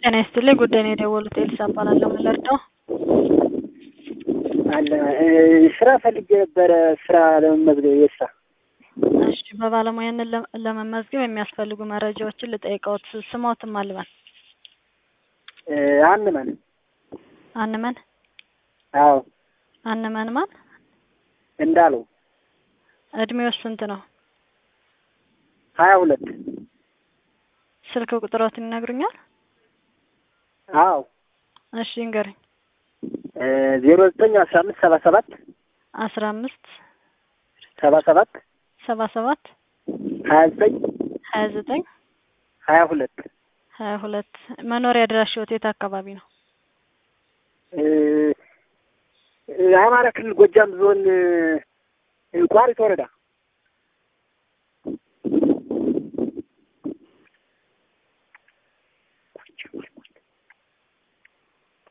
ጤና ይስጥልኝ ጉዳይ ነው የደወሉት ኤልሳ እባላለሁ ምን ልርዳው አለ ስራ ፈልጌ ነበረ ስራ ለመመዝገብ የስራ እሺ በባለሙያነት ለ- ለመመዝገብ የሚያስፈልጉ መረጃዎችን ልጠይቅዎት ስሞትም አልበን አንመን አንመን አዎ አንመን ማን እንዳለው እድሜው ስንት ነው ሀያ ሁለት ስልክ ቁጥሮትን ይነግሩኛል አዎ እሺ ይንገሩኝ ዜሮ ዘጠኝ አስራ አምስት ሰባ ሰባት አስራ አምስት ሰባ ሰባት ሰባ ሰባት ሀያ ዘጠኝ ሀያ ዘጠኝ ሀያ ሁለት ሀያ ሁለት መኖሪያ አድራሻዎት የት አካባቢ ነው አማራ ክልል ጎጃም ዞን ቋሪት ወረዳ